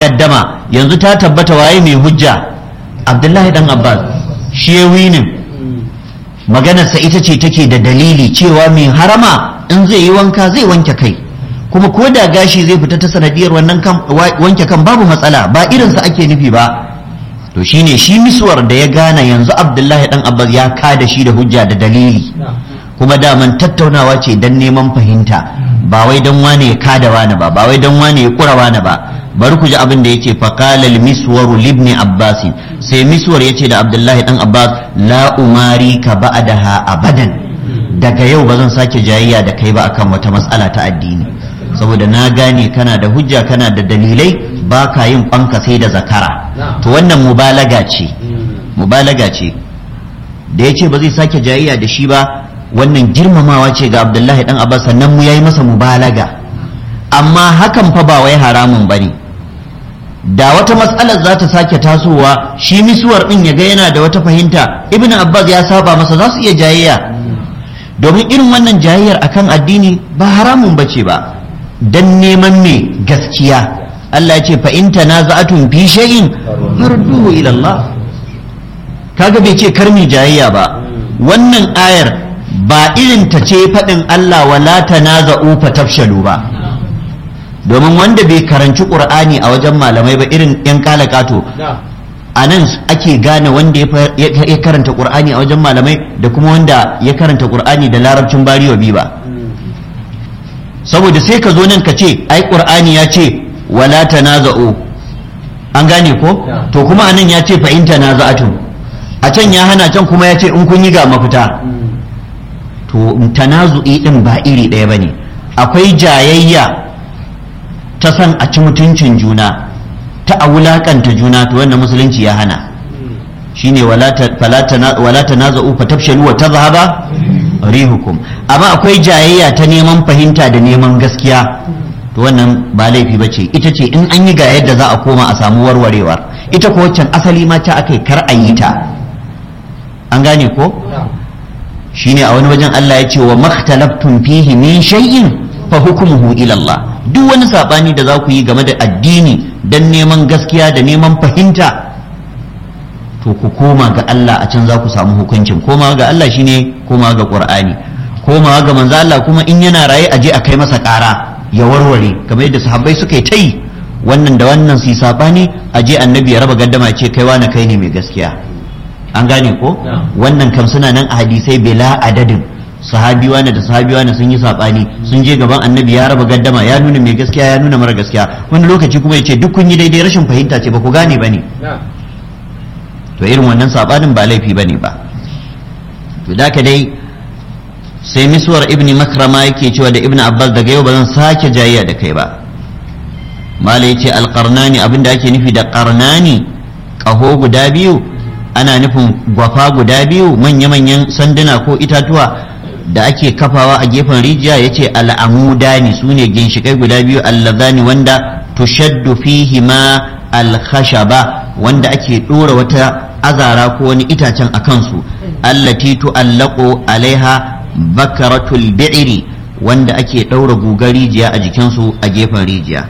gaddama yanzu ta tabbata waye mai hujja abdullahi dan abbas shi ya winin maganarsa ita ce take da dalili cewa mai harama in zai yi wanka zai wanke kai kuma ko da gashi zai fita ta sanadiyar wannan wanke kan babu matsala ba irinsa ake nufi ba to shine shi miswar da ya gane yanzu abdullahi dan abbas ya kada shi da hujja da dalili kuma daman tattaunawa ce dan neman fahimta ba wai dan wane ya kada wane ba ba wai dan wane ya kura wane ba bari ku ji abin da yace faqala al-miswaru libni abbas sai miswar yace da abdullahi dan abbas la umari ka ba'daha abadan daga yau ba zan sake jayayya da kai ba akan wata matsala ta addini saboda na gane kana da hujja kana da dalilai ba ka yin kwanka sai da zakara to wannan mubalaga ce mubalaga ce da yace ba zai sake jayayya da shi ba wannan girmamawa ce ga abdullahi dan abbas sannan mu yayi masa mubalaga amma hakan fa ba wai haramun bane da wata matsalar za ta sake tasowa shi misuwar din ya ga yana da wata fahimta ibnu abbas ya saba masa za su iya jayayya domin irin wannan jayayyar akan addini ba haramun bace ba dan neman me gaskiya Allah ya ce fa in tanaza'atum fi shay'in farduhu ila Allah kaga bai ce karmi jayayya ba wannan ayar ba irin ta ce faɗin Allah wala tanaza'u fa tafshalu ba domin wanda bai karanci qur'ani a wajen malamai ba irin yan kalakato a nan ake gane wanda ya karanta qur'ani a wajen malamai da kuma wanda ya karanta qur'ani da larabcin bariwa bi ba saboda sai ka zo nan ka ce ai qur'ani ya ce wala tanaza'u an gane ko to kuma anan ya ce fa in tanaza'atum a can ya hana can kuma ya ce in kun yi ga mafita to tanazu'i din ba iri ɗaya bane akwai jayayya ta san a ci mutuncin juna ta a wulakanta juna to wannan musulunci ya hana shine wala tanaza'u fa tafshalu wa tadhhaba rihukum amma akwai jayayya ta neman fahimta da neman gaskiya to wannan ba laifi ba ce ita ce in an yi ga yadda za a koma a samu warwarewar ita ko waccan asali ma ta aka kar a yi ta an gane ko shine a wani wajen Allah ya ce wa makhtalaftum fihi min shay'in fa hukmuhu ila Allah duk wani sabani da za ku yi game da addini dan neman gaskiya da neman fahimta to ku koma ga Allah a can za ku samu hukuncin koma ga Allah shine koma ga Qur'ani koma ga manzo Allah kuma in yana raye a je a kai masa ƙara ya warware kamar yadda sahabbai suka yi ta yi wannan da wannan su sabani a je annabi ya raba gaddama ce kai wani kai ne mai gaskiya an gane ko wannan kam suna nan a hadisai bila adadin sahabi wani da sahabi wani sun yi sabani sun je gaban annabi ya raba gaddama ya nuna mai gaskiya ya nuna mara gaskiya wani lokaci kuma ya ce duk kun yi daidai rashin fahimta ce ba ku gane ba ne to irin wannan sabanin ba laifi bane ba to da ka dai sai miswar ibni makrama yake cewa da ibni abbas daga yau ba zan sake jayayya da kai ba mala yace alqarnani abinda ake nufi da qarnani kaho guda biyu ana nufin gwafa guda biyu manya-manyan sanduna ko itatuwa da ake kafawa a gefen rijiya yace al'amudani sune ginshikai guda biyu allazani wanda tushaddu fihi ma al-khashaba wanda ake dora wata azara ko wani itacen a kansu allati tu'allaqu alaiha bakaratul bi'ri wanda ake daura gugar rijiya a jikinsu a gefen rijiya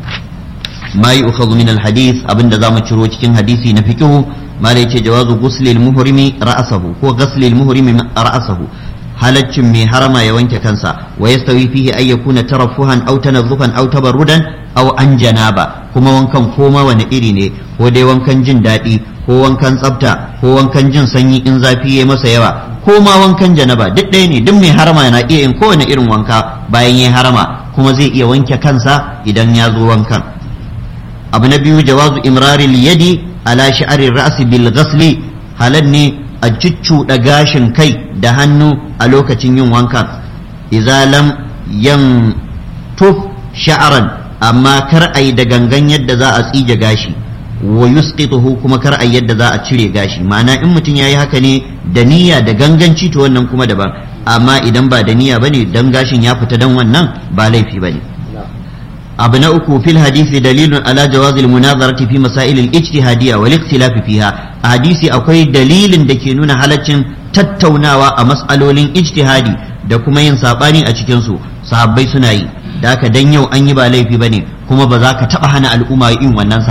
ma yu'khadhu min al-hadith abinda zamu ciro cikin hadisi na fiqh ma da yace jawazu ghuslil muhrimi ra'sahu ko ghuslil muhrimi ra'sahu halaccin mai harama ya wanke kansa wa yastawi fihi ay yakuna tarafuhan aw tanazzufan aw tabarrudan aw an janaba kuma wankan koma wani iri ne ko dai wankan jin daɗi ko wankan tsafta ko wankan jin sanyi in zafi ya masa yawa ko ma wankan janaba duk ɗaya ne duk mai harama na iya yin kowane irin wanka bayan ya harama kuma zai iya wanke kansa idan ya zo wankan abu na biyu jawazu imraril yadi ala sha'ari ra'si bil ghasli halal ne a cuccuɗa gashin kai da hannu a lokacin yin wankan idza lam yan tuf sha'aran amma kar a yi da gangan yadda za a tsige gashi wa yusqituhu kuma kar a yadda za a cire gashi ma'ana in mutum yayi haka ne da niyya da ganganci to wannan kuma daban amma idan ba da niyya bane dan gashin ya fita dan wannan ba laifi bane abu na uku fil hadisi dalilun ala jawazil munazarati fi masail al ijtihadiyya wal ikhtilaf fiha a hadisi akwai dalilin da ke nuna halaccin tattaunawa a mas'alolin ijtihadi da kuma yin sabani a cikin su sahabbai suna yi da haka dan yau an yi ba laifi bane kuma ba za ka taba hana al'umma yin wannan